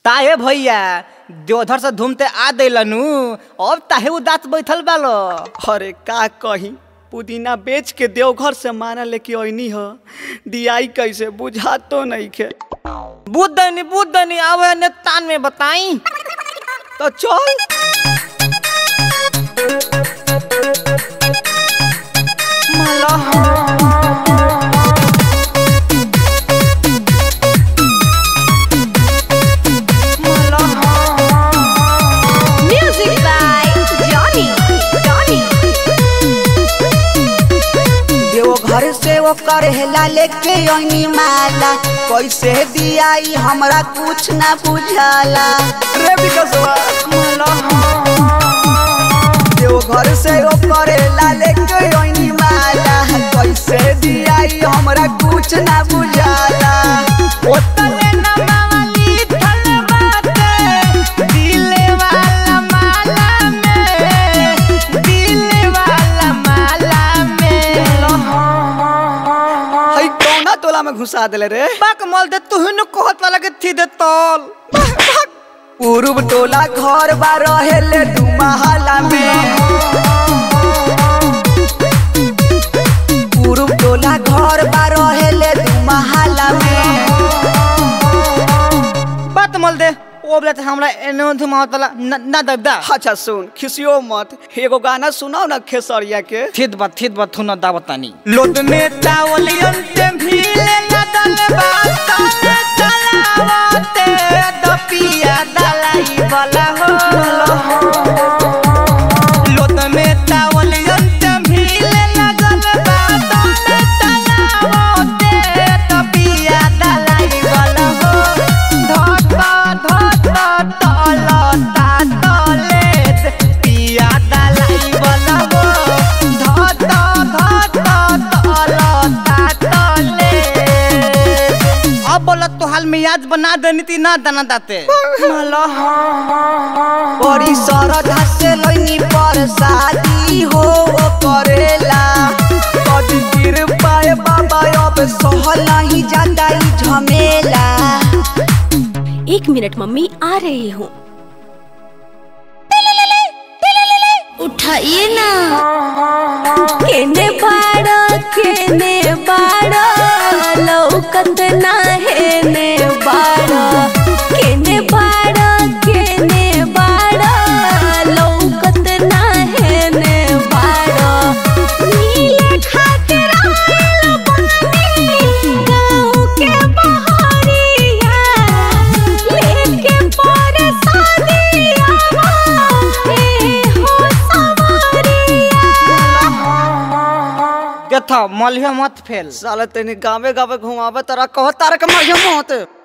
ताहे भैया देवधर से घूमते आ दिलनु अब ताहे उदास बैठल बालो अरे का कही पुदीना बेच के देवघर से माना लेके अइनी ह दियाई कैसे बुझा तो नहीं खे बुद्धनी बुद्धनी आवे ने तान में बताई तो चल Music by Johnny. Johnny. Deoghar से वो करहेला लेके अइनी माला कैसे दियाई हमरा कुछ ना बुझाला रे बिकसवा देवघर से वो करेला लेके अइनी माला कैसे दियाई हमरा कुछ ना बुझाला ओतले न मावली थल बाटे दिले वाला माला में दिले वाला माला में हई कौना टोला में घुसा देले रे बाक मल दे तू हिनु कहत वाला के थी दे तोल पूर्व टोला घर बा रहेले दू महला में पूर्व टोला घर बा रहेले दू महला में बात मल दे ओ बोले त हमरा एनो धुमावत वाला न न दबदा अच्छा सुन खिसियो मत एगो गाना सुनाओ ना खेसरिया के थित बा थित बा थुना दावतानी लोट में चावलियन ते भीले लदल बात चलावते दपिया दलाई वाला हो लोट में चावलियन ते भीले लगल बात चलावते दपिया दलाई वाला हो धत धत तलता तले पिया दलाई वाला हो धत धत तलता तले अब बोला तो हाल में याद बना देनी थी ना दाना दाते बड़ी सरधा से लइनी पर शादी हो ओ करेला कदी गिर पाए बाबा अब सहल नहीं जाता ई झमेला एक मिनट मम्मी आ रही हूँ उठाइए ना केने बाड़ा केने बाड़ा लौकत ना हेने बाड़ा केने बाड़ा केने बाड़ा लौकत ना हेने बाड़ा नीले खातिर आइल बानी गाँव के बहरिया लेके पर शादिया ए हो सवारिया के था मलिया मत फेल साला तेने गावे गावे घुमावे तरा कह तार के मारिया मत